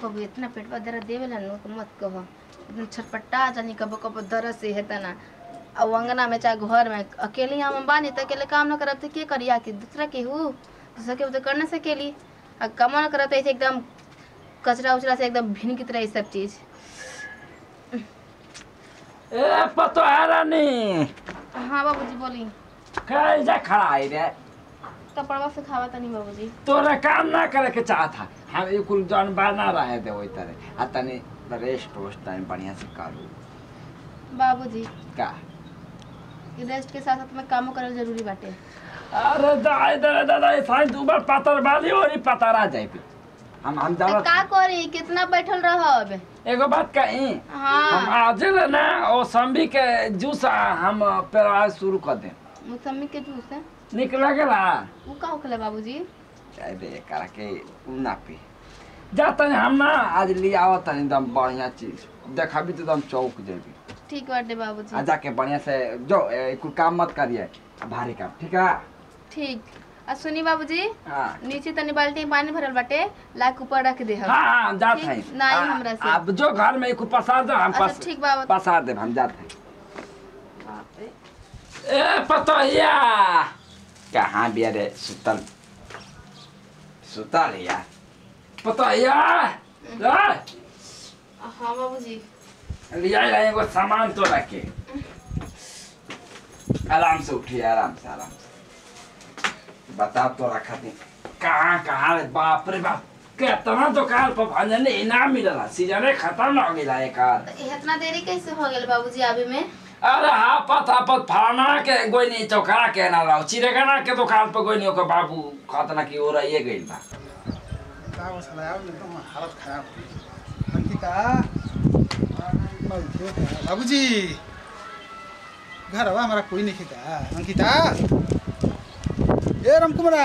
कबो इतना पेटवा दर्द देवेला नु तो मत कहो इतना छटपटा जानी कबो कबो दर्द से हेता ना अब अंगना में चाहे घर में अकेले हम बानी तो अकेले काम न करब तो के करिया कि दूसरा के हु दूसरा के तो कर न सकेली आ काम न करब तो ऐसे एकदम कचरा उचरा से एकदम भिन की तरह ये सब चीज ए पतो है रानी हाँ बाबूजी बोली कैसे खड़ा है रे कपड़वा से खावा तनी बाबूजी तोरा काम ना करे के चाहत था हम ये कुल जौन बना रहे थे वही तरह आ तनी रेस्ट वेस्ट टाइम बढ़िया से करू बाबूजी का रेस्ट के साथ साथ में कामो करल जरूरी बाटे अरे दाई दाई दाई साईं तू बार पतर वाली और ही पतरा जाए पे हम हम तो जावत का करी कितना बैठल रहब एगो बात कही हाँ हम आज ले ना ओ संबी के जूस हम पेरवा शुरू कर दे मौसमी के जूस है निक लगेला उ का होखले बाबूजी चाहे दे करा के उ ना पी जा तनी हम ना आज ले आवत तनी एकदम बढ़िया चीज देखा भी तो एकदम चौक जेबी ठीक बाटे आ बाबूजी जाके बढ़िया से जो ए, कुल काम मत करिए भारी काम ठीक है ठीक आ सुनी बाबूजी हाँ नीचे तनी बाल्टी में पानी भरल बाटे लाके ऊपर रख दे हम हाँ हाँ जात ठीक, है नहीं हमरा से। अब जो घर में कुछ पसार दो हम अच्छा पस ठीक बाबा पसार दे हम जाते हैं ए पतोहिया कहाँ बिया रे सुतल सुतल या पतोहिया ला हाँ बाबूजी लिया ला एगो सामान तो रखे आराम से उठिए आराम से आराम से बता तो रखा थी कहाँ कहाँ रे बाप रे बाप कितना दुकान पर भंजन इनाम मिलला सीजन खत्म हो गया एक आध तो इतना देरी कैसे हो गेल बाबूजी आवे में अरे हापत हापत फाना के गोई नहीं चौकड़ा के ना रहो चिड़ेगना के दुकान पर गोई नहीं ओकर बाबू खतना की ओर ये गइल बा का हो साला यार एकदम हालत खराब हो गई। अंकिता बैठियो का। बाबूजी घर हवा हमारा कोई नहीं खिका अंकिता ए रामकुमारा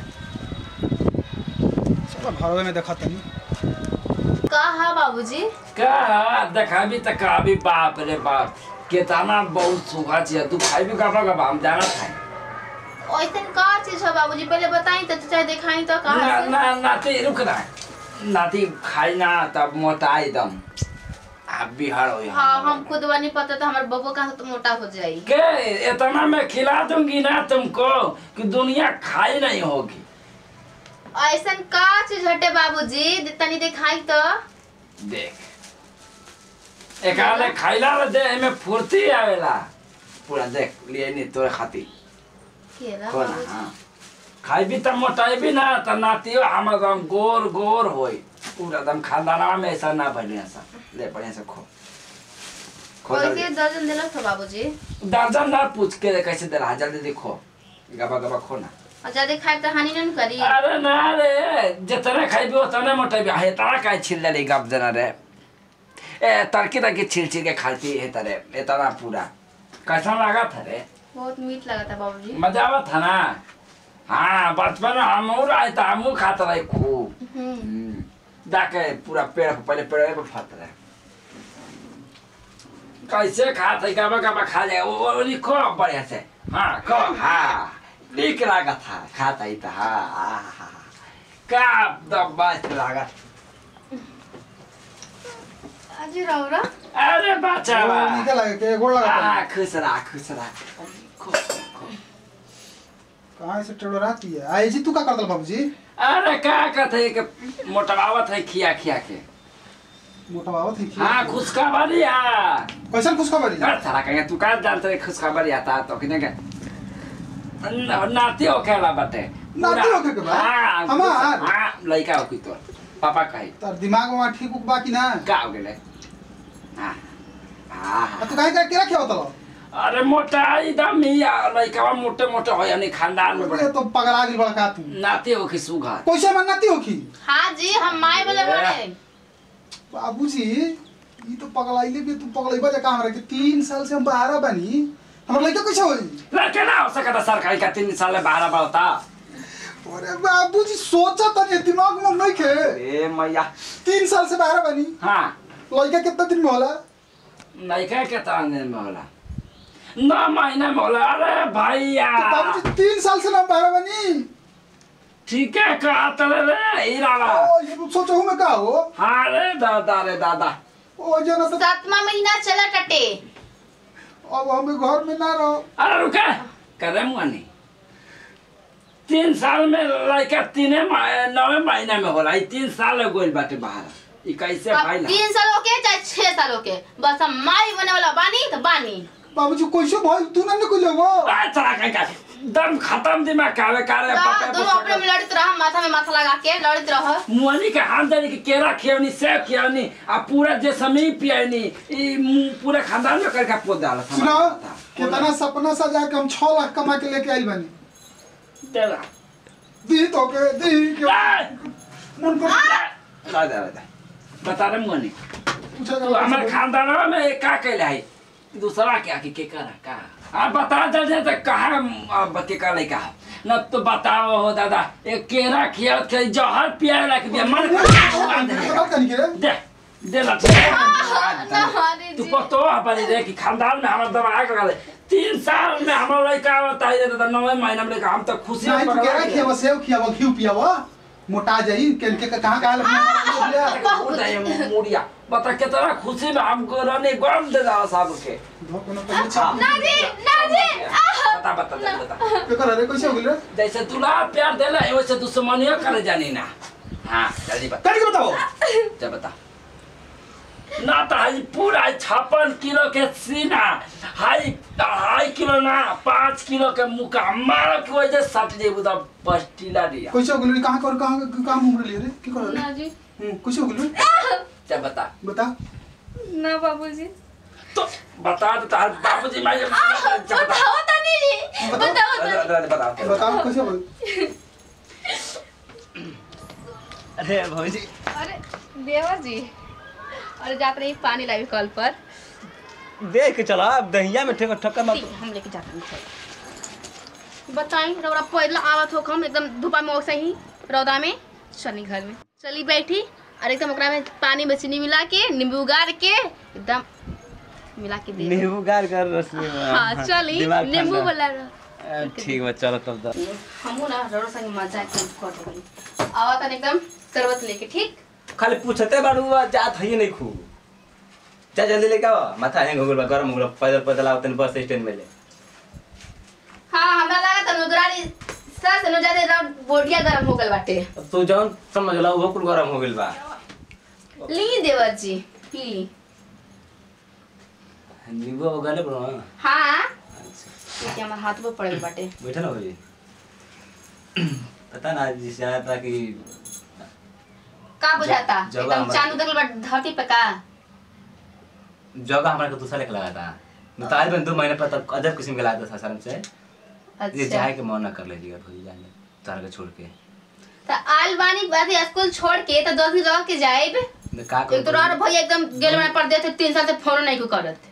चलो घरवे में देखा तनी का हा बाबूजी का देखा भी तक अभी बाप रे बाप केतना बहुत सुखा छिया तू खाई भी कपड़ा का हम जाना था ऐसन का चीज है बाबूजी पहले बताई तो चाहे दिखाई तो ना कहाँ से ना नाती रुक ना नाती खाई ना तब मोटा एकदम आप बिहार हो हाँ हम खुद नहीं पता तो हमारे बबू कहाँ से तो मोटा हो जाई के इतना मैं खिला दूंगी ना तुमको कि दुनिया खाई नहीं होगी ऐसन का चीज हटे बाबूजी तनी दिखाई तो देख एक आले खाइला रे देह में फुर्ती आवेला पूरा देख लिए नहीं तोरे खातिर केला कोना बाबूजी हाँ खाई भी त मोटाई भी ना त नातियो हम एकदम गोर गोर होई पूरा एकदम खानदाना में ऐसा ना बढ़िया सा ले बढ़िया से खो खो कैसे जल्दी दर्जन दिलक था बाबूजी दर्जन ना पूछ के कैसे दे रहा जल्दी देखो गबा गबा खो ना और ज्यादा खाए तो हानि नहीं करी अरे ना रे जितने खाइबी उतने मोटेबी हे तारा काहे छिल देली गप जना रे ए तरकी तरकी छिल छिल के खाती है तरे इतना पूरा कैसा लगा था रे बहुत मीठ लगा था बाबूजी मजा आवा था ना हाँ बचपन में हम और आए था हम खाता रहे खूब हम्म हम्म, जाके पूरा पेड़ को पहले पेड़ पे फट रहे कैसे खाता गबा गबा खा जाए वो वो लिखो बढ़िया से हाँ खो हाँ नीक लगा था खाता ही था हाँ हाँ हाँ हाँ। का दबास लगा अजी रौरा अरे बच्चा ओ, निके लगे के गोड़ लगा हाँ तनी। खुश रहा खुश रहा खो, खो। कहाँ से टेढ़ो रहती है आई जी तू का कर दल बाबूजी अरे का कहते कि मोटवावत है खिया खिया के मोटा बाबा थी हाँ खुशखबरी है कैसन खुशखबरी कर सारा कहेंगे तू का जानते है खुशखबरी आता तो किने के न- नाती हो खेला बाटे नाती होखे के बा? हाँ हमार? हाँ लड़का हो की तो पापा कही तार दिमाग में ठीक उक बा कि ना का हो गेले हाँ हाँ आ तू काहे का के रखे होतल अरे मोटा एकदम ही आ, लड़का मोटे मोटे हो यानी खानदान में बड़े ये तो पगला गेल बड़ा का तू नाती हो की सुघर कैसे मनती हो की हाँ जी हम माए बोले बड़े बाबूजी ई तो पगलाइले भी तू पगलाइबा जा हमरा के तीन साल से हम बाहर बानी हमर लड़का कैसे होई लड़के ना हो सकता सरकारी का तीन साल बारह बढ़ता अरे बाबूजी सोचा तनी दिमाग में नहीं खे ए मैया तीन साल से बाहर बानी हाँ लड़का कितना दिन में होला लड़का के तांगे में होला नौ महीने में होला अरे भैया तो बाबूजी तीन साल से ना बाहर बानी ठीक है कहा तले रे हीरावा ओ ये तो सोचो मैं का हो हाँ रे दादा रे दादा ओ जना तो सातवा महीना चला टटे अब हमें घर में ना रहो अरे रुके करे मुआनी तीन साल में लड़का तीने मह- नवे महीना में होला ई तीन साल हो गइल बाटे बाहर ई कैसे अब भाई तीन साल हो के चाहे छह साल हो के बस हम माई बने वाला बानी तो बानी बाबूजी कैसे भाई तू ना निकल वो चला कहीं का दम खत्म दिमाग कावे कारे हाँ, पपे दोनों अपने में लड़ते रह माथा में माथा लगा के लड़ते रह मुआनी के हाथ दे के केरा खियवनी सेब खियवनी आ पूरा जे समी पियनी ई मुंह पूरे खानदान में करके पोत डाला सुना कितना सपना सजा के हम छह लाख कमा के लेके आइल बानी देला दी तो के दी के ए! मन को ला दे ला दे बता रे मुआनी पूछा तू हमारे खानदान में का कैले है दूसरा क्या कि के करा का आ बता दे दे तो कहा बती का लइका न तो बताओ हो दादा एक केरा खिया के जहर पिया लग दिया मन बता कनी के दे दे ला अरे तू जी। पतो अपनी दे कि खानदान में हमारा दवा आके गले तीन साल में हमारा लइका होता है दादा नवे महीना में लइका हम तो खुशी नहीं तू केरा खियावा सेव खियावा घी पियावा मोटा जाई केन के कहां कहां लग मुड़िया बता कितना खुशी में हमको रहने गम दे दादा साहब के धोकना पहले छाप ना जी ना जी आह! बता बता दे, बता के कर रे कैसे हो गेल रे जैसे दुल्हा प्यार देला है वैसे दुश्मनियो करे जानी ना हाँ जल्दी बता कनी के बताओ जा बता ना तो हाई पूरा छप्पन किलो के सीना हाई ढाई किलो ना पाँच किलो के मुका मारो की वजह से सट जेबू तो पस्टिला दिया कैसे हो गेल रे कहां कर कहां कहां घूम रही रे की कर रे ना जी हम्म, कैसे हो गेल रे जा बता बता ना बाबूजी तो बता तो तार बाबूजी मैं जा बता बताओ तनी जी बताओ। बताओ तनी बता बता बताओ कैसे हो अरे भौजी अरे देवर जी अरे जाते रही पानी लावी कल पर देख के चला अब दहिया में ठेकर ठक्कर मार ठीक, हम लेके जाते हैं बताई रौरा पहले आवत हो हम एकदम धूपा में वैसे ही रौदा में चली घर में चली बैठी और एकदम ओकरा में पानी में चीनी मिला के नींबू गाड़ के एकदम मिला के दे नींबू गार कर रस में हाँ चली दिमाग नींबू ठंडा। वाला अ, ठीक बा चलो तब दा हमू ना रौरा संग मजा के कर देबली आवत एकदम शरबत लेके ठीक खाली पूछते बाड़ू बा, जात है नहीं खूब जा जल्दी लेके आओ माथा हैंग हो गइल बा गरम हो गइल बा, पैदल पैदल आओ तनी बस स्टैंड में ले हाँ हमरा लगा था नुदरारी सर से नुजादे राउंड बोडिया गरम हो गल बाटे अब तू जौन समझ ला वो कुल गरम हो गइल बा ली देवर जी पी ली नींबू हो गले बड़ो हाँ अच्छा ये हमारे हाथ पे पड़ल बाटे बैठा ना भौजी पता ना जिस जाना था कि का बुझाता जगह एकदम हमारे- चांद उतर बा धरती पे का जगह हमारे को दूसरा लेके लगा था मैं तो आज में दो महीने पर तक अदब किस्म के लाया था सासाराम से ये अच्छा जाए के मन ना कर लीजिएगा भौजी जाने तारा के छोड़ के तो आल बानी बाद स्कूल छोड़ के तो दस दिन रह के जाएब मैं का एक तो और भैया एकदम गेल में पड़ देते तीन साल से फोन नहीं को करत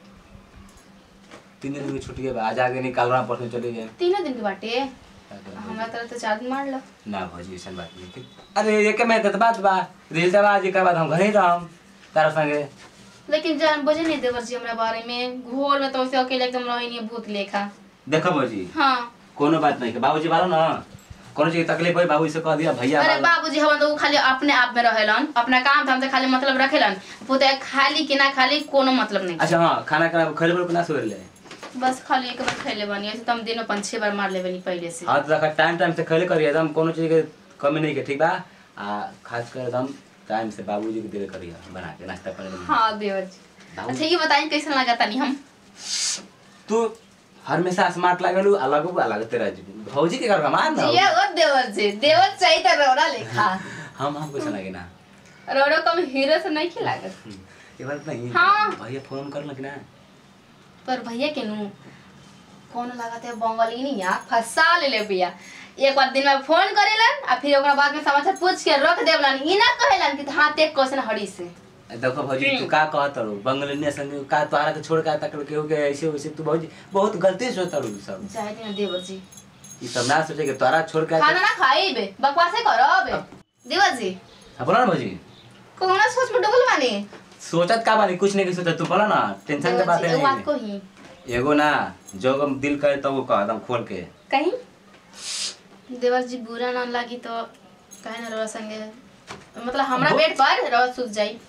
तीन दिन की छुट्टी है आज आगे निकाल रहा परसों चले गए तीनों दिन के बाटे क्या करें भौजी? हमरा तरफ तो चार दिन मार लो ना भौजी ऐसा बात नहीं थी अरे ये के मैं तो बात बा रिल दबा आज के बाद हम घर ही रहम तारा संगे लेकिन जान बुझे नहीं देवर जी हमरा बारे में घोर में तो ऐसे अकेले एकदम रही नहीं भूत लेखा देखो भौजी हाँ कोनो बात नहीं के बाबूजी वाला ना कोनो चीज की तकलीफ होई बाबू से कह दिया भैया अरे वाला। बाबूजी हम तो खाली अपने आप में रहेलन अपना काम धाम से खाली मतलब रखेलन पुते खाली कि ना खाली कोनो मतलब नहीं अच्छा हाँ खाना खाना खैले पर ना सोर ले बस खाली एक बार खैले बनी ऐसे तो हम दिनों पाँच छह बार मार ले बनी पहले से हाँ तो देखा टाइम टाइम से खैले करिए एकदम कोनो चीज के कमी नहीं के ठीक बा आ खास कर एकदम टाइम से बाबूजी के दिले करिए बना के नाश्ता पानी हाँ देवर जी बाबू- अच्छा ये बताइए कैसा लगा तनी हम तू हमेशा स्मार्ट लागलू अलग अलग तेरा जी भौजी के घर का मान ना जिया ओ देवर जी देवर चाहिए था रोड़ा लेखा हम हम कैसे लगे ना रोड़ो कम हीरो से नहीं खिलागत हम्म, ये बात नहीं हाँ। भैया फोन कर लग ना पर भैया के नू कौन लागत है बंगाली नहीं यार फंसा ले ले भैया एक बार दिन में फोन करेलन आ फिर ओकरा बाद में समाचार पूछ के रख देवलन ई ना कहेलन कि हाँ ते क्वेश्चन हड़ी से देखो भौजी तू का कहत रो बंगलिया संग का तोहरा के छोड़ के तक के हो गया ऐसे वैसे तू भौजी बहुत गलती सोचत रो सब चाहे दिन देवर जी ई सब ना सोचे के तोहरा छोड़ के खाना ना खाई बे बकवासे करब देवर जी हाँ, बोला ना भौजी कौन सोच में डुबल माने सोचत का बानी कुछ नहीं के सोचत तू बोला ना टेंशन के देवर बात जी एगो बात को नहीं ही एगो ना जो हम दिल करे तो वो कह दम खोल के कहीं देवर जी बुरा ना लागी तो काहे ना रवा संगे मतलब हमरा बेड पर रवा सुत जाई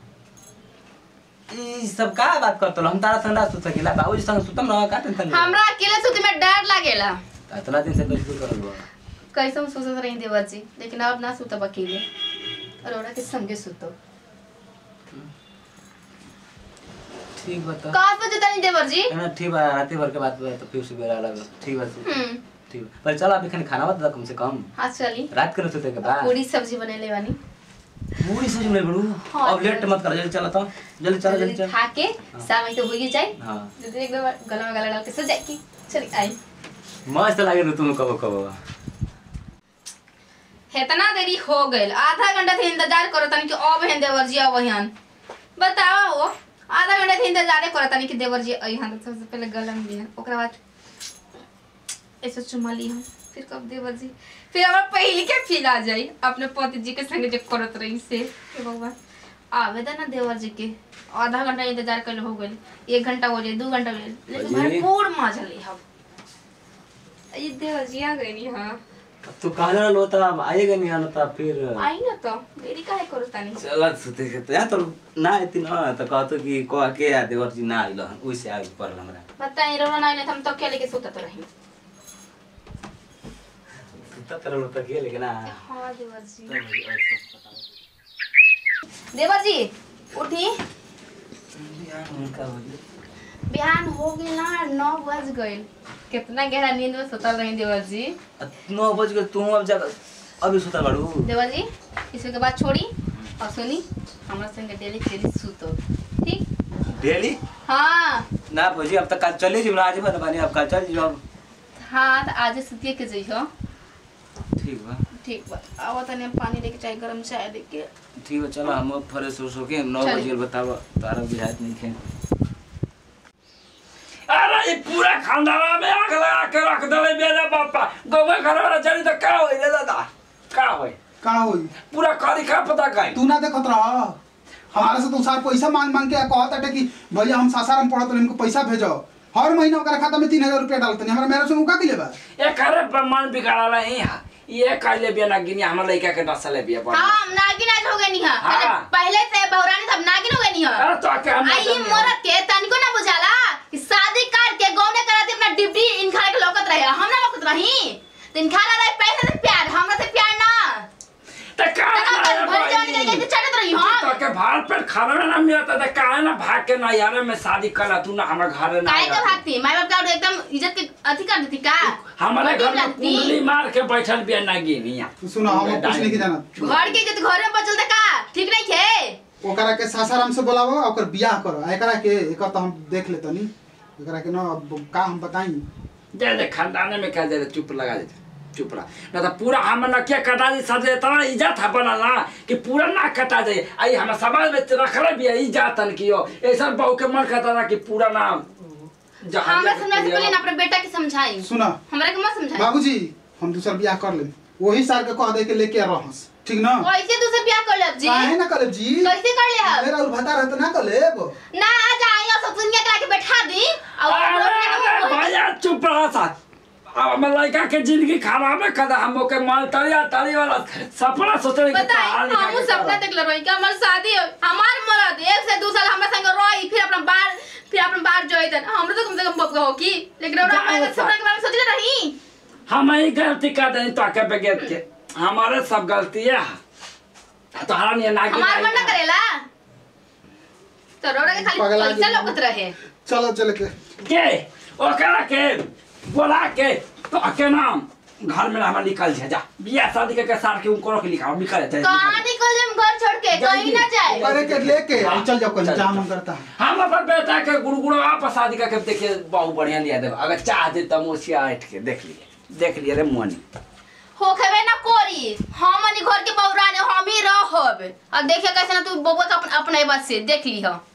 ई सब का बात करतो हम तारा संग ना सुत सकीला बाबूजी संग सुतम ना का टेंशन ले हमरा अकेले सुते में डर लागेला इतना दिन से कैसे सुत रहल बा कैसे हम सोचत रही देवर जी लेकिन अब ना सुतब अकेले अरोड़ा के संगे सुतो ठीक बता का सोचे तनी देवर जी ना ठीक बा रात भर के बात बा तो फिर सुबह अलग ठीक बा सुत। हम्म ठीक बा पर चल अभी खाने खाना बता कम से कम हाँ चली रात के सुते के बाद पूरी सब्जी बनेले बानी पूरी सच में बड़ू हाँ, अब लेट मत कर जल्दी चला तो जल्दी चल जल्दी चल खा के शाम में तो हो ही जाए हां जल्दी एक बार गला में गला डाल के सो जाए की चली आई मस्त लागे नु तुम कब कब इतना देरी हो गइल आधा घंटा से इंतजार करो तनी कि अब हैं देवर जी अब हन बताओ वो आधा घंटा से इंतजार करो तनी कि देवर जी अइहन तो सबसे पहले गलम भी ओकरा बाद ऐसे चुमा ली हम फिर कब देवर जी फिर हमारा पहले के फील आ जाई अपने पति जी के संगे जो करत रही से हे भगवान आवेदन ना देवर जी के आधा घंटा इंतजार कर हो गइल एक घंटा हो जाए दो घंटा हो जाए लेकिन बाजी। भरपूर मजा ली हम ये देवर जी आ गई नी हाँ अब तू कहा ना लो तब आएगा नहीं आना तब फिर आई ना तो देरी काहे करो तानी चल सुते के तो या तो ना आती ना तो कहतो कि कह के आ देवर जी ना आइल हन ओइसे आगे पड़ल हमरा बताई रोना नहीं हम तो अकेले के सोता तो रही सुता तरल तो के लेकिन ना हाँ देवर जी देवर जी उठी बिहान हो गई ना नौ बज गइल कितना गहरा नींद में सोतल रही देवर जी नौ बज गए तू अब जा अभी सुता बाड़ू देवर जी इसके बाद छोड़ी और सुनी हमारे संगे डेली डेली सुतो ठीक डेली हाँ ना भौजी अब तक कल चले जी आज बता बानी अब कल चल जी अब हाँ तो आज सुतिए के जइहो ठीक बा ठीक बा अब तनी हम पानी लेके चाय गरम चाय लेके ठीक बा चलो हम अब फ्रेश हो के नौ चल। बजे बताओ तारा बुझात नहीं खे अरे ये पूरा खानदाना में आग लगा के रख दले मेरे पापा गोबर घर वाला चली तो का होई रे दादा का होई का होई पूरा करी का पता काई तू ना देखत रह हमारे से तो सार पैसा मांग मांग के कहत अटे कि भैया हम सासाराम पढ़त हमको पैसा भेजो हर महीना ओकरा खाता में तीन हजार रुपया डालते हमरा मेरे से उका के लेबा ये करे पर मन बिगाड़ा है यहाँ ये काले बिया ना गिनी हमर लइका के नस्ल बिया बड़ हाँ हम नागिन आज हो गए नहीं है हाँ। पहले पहले से बहुरानी सब नागिन हो गए नहीं है अरे तो आके हम आई मोरत के तनिको ना बुझाला कि शादी कर के गाँव में कराते अपना डिप्टी इनखा के लौकत रहे हम ना लौकत रही तो इनखा रहे पैसे से प्यार हमरा से प्यार ना त का तना कर भर जवानी के कैसे चढ़त रही तो हम के भार पे खाना ना मिलता त काहे ना भाग के ना यार में शादी करा तू ना हमर घर ना काहे के आया। भागती माय बाप का एकदम इज्जत के अथी कर देती का हमारे बड़ी घर में लगती। कुंडली मार के बैठल बिया ना गिनी यहाँ तू सुनो हम कुछ नहीं के जानत घर के इज्जत घर में बचल का ठीक नहीं थे ओकरा के सासाराम से बोलावो ओकर बियाह करो आ एकरा के एकर तो हम देख लेतनी एकरा के ना अब का हम बताई दे दे खानदाने में कह दे दे, चुप लगा दे चुप रहा ना तो पूरा हम न क्या कटा दी सब इतना इज्जत है बना ना कि पूरा ना कटा जाए आई हम समाज में रखले भी है इज्जत की हो ऐसा बहू के मन करता ना कि पूरा ना जहाँ हमरा जाके समझा से पूरा- पहले ना अपने बेटा के समझाई सुना हमरा के मत समझाई बाबूजी हम दूसर बियाह कर ले वही सार के कह दे के लेके रहस ठीक ना कैसे दूसरे ब्याह कर लब जी काहे ना करे जी कैसे कर ले हम मेरा उल भता रहत ना कर लेब ना आज आई और सब दुनिया के लाके बैठा दी और अरे हम लोग अरे ने भैया चुप रहा सा अब हम लड़का के जिंदगी खराब है कदा हम के मन तरिया तरी वाला सपना सोचे कि बताई पहाड़ निकाल हम के सपना चलो। देख ले रही कि हमार शादी हो हमार मरद एक से दो साल हमरा संग रही फिर अपना बार फिर अपना बार जोइतन हमरे तो कम से कम बबगा हो की लेकिन और जाए हमारे बच्चा। सपना के बारे में सोचले रही हम ही गलती कर दें तो आके बगैर के हमारे सब गलती है तो हरा नहीं ना हमार मन ना करेला तो रोड़ा के खाली पगला पैसा गेली। लौकत रहे चलो चल के के ओकरा के बोला के तो के नाम घर में हमारा निकल जाए जा बियाह शादी के सार के उनको रख लिखा निकल जाए कहां निकल जाए घर छोड़ के कहीं ना जाए अरे के लेके हाँ, चल जाओ कहीं चल, जहाँ चल। मन करता है हम अपन बेटा के गुड़गुड़ा पर शादी करके देखिए बहुत बढ़िया लिया देव अगर चाह दे तो मोसिया ऐठ के देख लिए देख लिए रे मोनी हो खबे ना कोरी हम अनि घर के बहुराने हम ही रहब अब देखिए कैसे ना तू बबुआ का अपन अपने बात से देख ली हो